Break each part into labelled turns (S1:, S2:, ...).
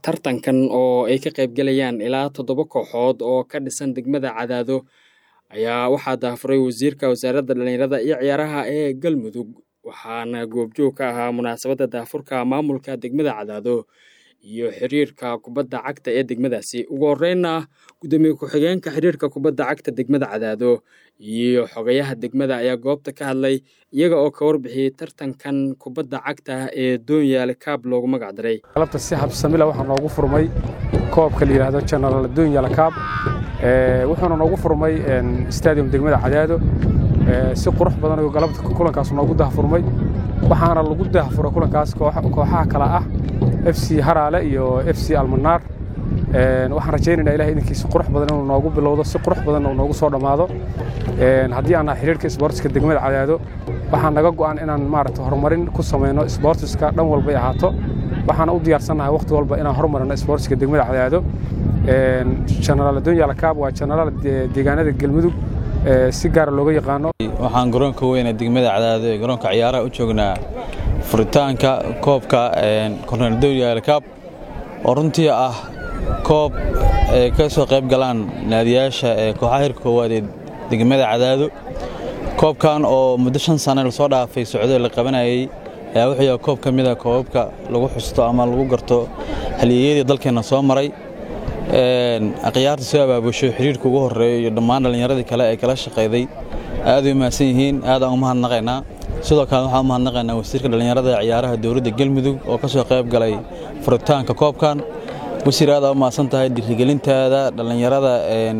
S1: tartankan oo ay ka qaybgalayaan ilaa toddoba kooxood oo ka dhisan degmada cadaado ayaa waxaa daafuray wasiirka wasaaradda dhallinyarada iyo ciyaaraha ee galmudug waxaana goobjoog ka ahaa munaasabadda daafurka maamulka degmada cadaado iyo xiriirka kubadda cagta ee degmadaasi ugu horreynna guddoomiye ku-xigeenka xiriirka kubadda cagta degmada cadaado iyo xogayaha degmada ayaa goobta ka hadlay iyaga oo ka warbixiyey tartankan kubadda cagta ee doonyaale kaab loogu magac daray
S2: galabta si habsamila waxaa noogu furmay koobka la yidhaahdo general doonyaale kaab wuxuuna noogu furmay stadium degmada cadaado si qurux badan ayuu galabta kulankaas noogu dahfurmay waxaana lagu dahfuray kulankaas kooxaha kale ah f c haraale iyo f c almanaar waxaan rajaynaynaa ilahay idinkiisa qurux badan inuu noogu bilowdo si qurux badan uu noogu soo dhammaado haddii aan nahay xiriirka isboortiska degmada cadaado waxaan naga go'an inaan maaragta horumarin ku samayno isboortiska dhan walbay ahaato waxaana u diyaarsannahay wakhti walba inaan horumarino isboortiska degmada cadaado genaraal doonyaala kaab waa genaraal deegaanada galmudug si gaara looga yaqaano
S3: waxaan garoonka weyne degmada cadaado ee garoonka ciyaaraha u joognaa furitaanka koobka korneel doonyaala kaab oo runtii ah koob ay ka soo qayb galaan naadiyaasha ee kooxaha hirka koowaad ee degmada cadaado koobkan oo muddo shan sane lasoo dhaafay socdo la qabanayay ayaa wuxuu yahay koob ka mid a koobabka lagu xusto ama lagu garto halyeeyadii dalkeenna soo maray akhyaarta soo abaabusho xiriirka ugu horreeyo iyo dhammaan dhallinyaradii kale ee kala shaqayday aad u mahadsan yihiin aadaan u mahadnaqaynaa sidoo kale waxaan u mahadnaqaynaa wasiirka dhallinyarada ee ciyaaraha dowladda galmudug oo ka soo qayb galay furitaanka koobkan wasiir aad aa u mahadsan tahay dhiirigelintaada dhallinyarada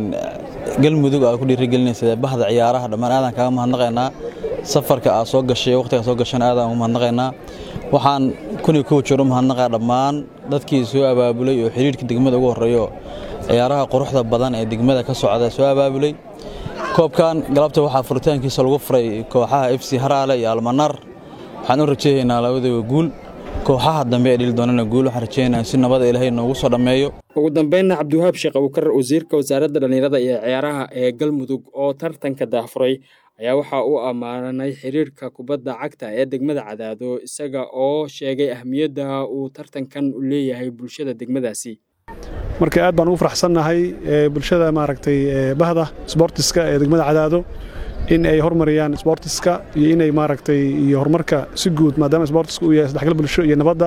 S3: galmudug aad ku dhiirigelinaysa bahda ciyaaraha dhammaan aadaan kaaga mahadnaqaynaa safarka aad soo gashay waqtigaa soo gashana aadaan ugu mahadnaqaynaa waxaan kuni kow jeer u mahadnaqaa dhammaan dadkii soo abaabulay oo xiriirka degmada ugu horreeyo ciyaaraha quruxda badan ee degmada ka socda soo abaabulay koobkan galabta waxaa furitaankiisa lagu furay kooxaha f c haraale iyo almanar waxaan u rajeeyaynaa labadaba guul kooxaha dambe ee dhili doonana guul waxaan rajeynayaa si nabada ilaahay noogu soo dhammeeyo
S1: ugu dambeynna cabdiwahaab sheekh abukar wasiirka wasaaradda dhallinyarada iyo ciyaaraha ee galmudug oo tartanka daafuray ayaa waxaa uu ammaanay xiriirka kubadda cagta ee degmada cadaado isaga oo sheegay ahmiyadda uu tartankan u leeyahay bulshada degmadaasi
S4: marka aad baan ugu faraxsannahay bulshada maaragtay bahda sboortiska ee degmada cadaado in ay hormariyaan sboortiska iyo inay maaragtay iyo horumarka si guud maadaama sboortiska uu yahay saddexgal bulsho iyo nabadda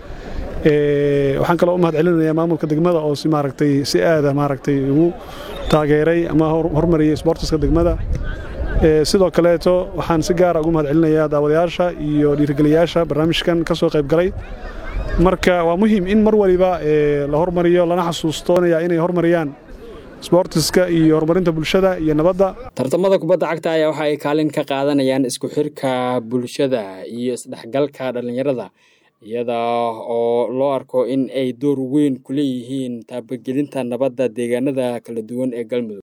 S4: waxaan kaloo u mahad celinayaa maamulka degmada oo si maaragtay si aada maaragtay ugu taageeray ama hormariyey sboortiska degmada sidoo kaleeto waxaan si gaara ugu mahad celinayaa daawadayaasha iyo dhiirigeliyaasha barnaamijkan ka soo qayb galay marka waa muhiim in mar waliba la hormariyo lana xasuusto inay hormariyaan sboortiska iyo horumarinta bulshada iyo nabadda
S1: tartamada kubadda cagta ayaa waxa ay kaalin ka qaadanayaan isku xirka bulshada iyo isdhexgalka dhallinyarada iyada oo loo arko in ay door weyn ku leeyihiin taabagelinta nabadda deegaanada kala duwan ee galmudug